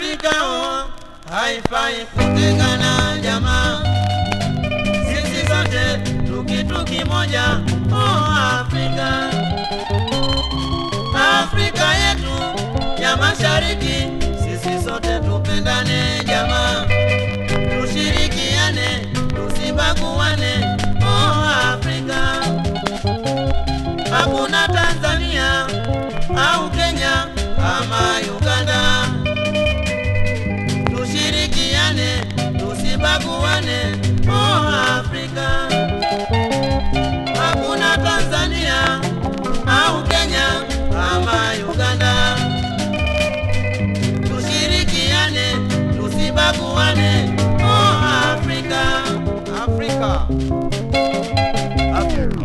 Afrika oh, haifai kutengana jamaa, sisi sote tukitu kimoja oh, Afrika. Afrika yetu ya mashariki, sisi sote tupendane jamaa, tushirikiane, tusibaguane oh, Afrika. Hakuna Tanzania au Kenya ama Uganda, tushirikiane, tusibaguane oh, Afrika. Hakuna Tanzania au Kenya ama Uganda, tushirikiane, tusibaguane oh, Afrika. Afrika. Afrika.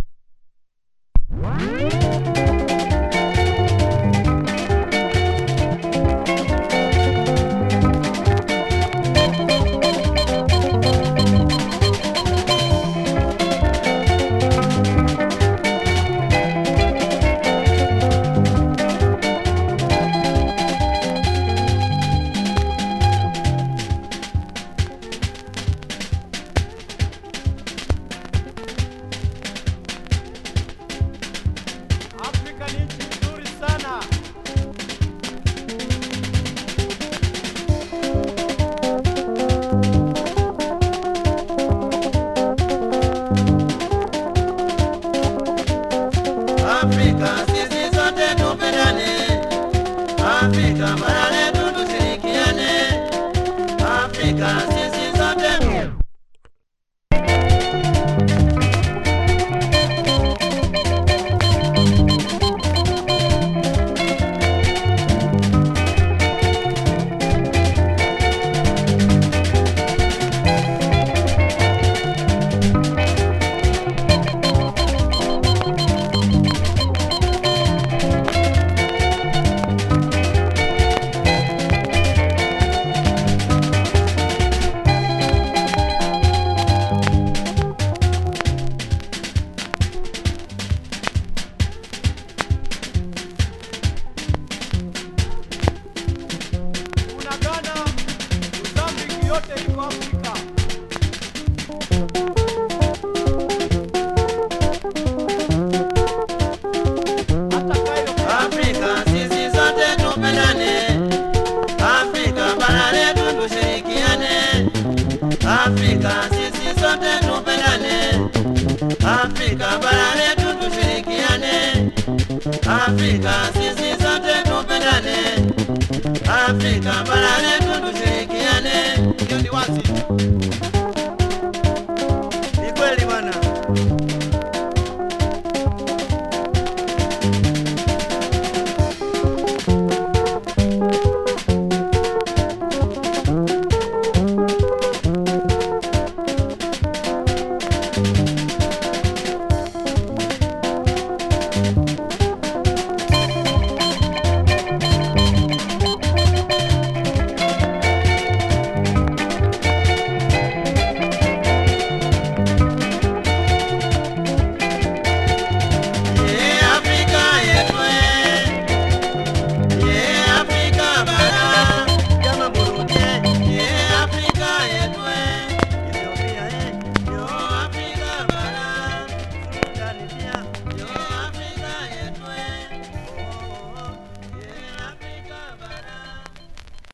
Afrika ni nchi nzuri sana. Afrika sisi sote tupendane, Afrika bara letu tushirikiane, Afrika sisi sote Kuna Ghana, Mozambique yote iko Afrika. Hata Cairo Afrika sisi sote tupendane, Afrika bara letu tushirikiane, Afrika sisi sote tupendane, Afrika bara letu tushirikiane, Afrika sisi sote tupendane, Afrika bara letu